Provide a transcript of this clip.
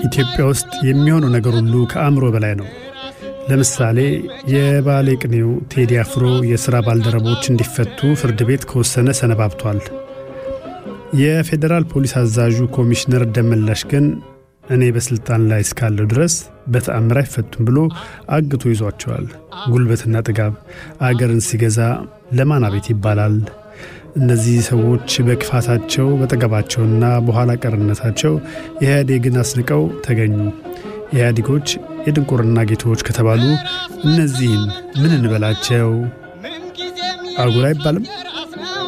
ኢትዮጵያ ውስጥ የሚሆነው ነገር ሁሉ ከአእምሮ በላይ ነው። ለምሳሌ የባሌ ቅኔው ቴዲ አፍሮ የሥራ ባልደረቦች እንዲፈቱ ፍርድ ቤት ከወሰነ ሰነባብቷል። የፌዴራል ፖሊስ አዛዡ ኮሚሽነር ደመላሽ ግን እኔ በሥልጣን ላይ እስካለሁ ድረስ በተአምር አይፈቱም ብሎ አግቶ ይዟቸዋል። ጉልበትና ጥጋብ አገርን ሲገዛ ለማን አቤት ይባላል? እነዚህ ሰዎች በክፋታቸው በጠገባቸውና በኋላ ቀርነታቸው ኢህአዴግን አስንቀው ተገኙ። ኢህአዴጎች የድንቁርና ጌቶች ከተባሉ እነዚህን ምን እንበላቸው? አጉል አይባልም?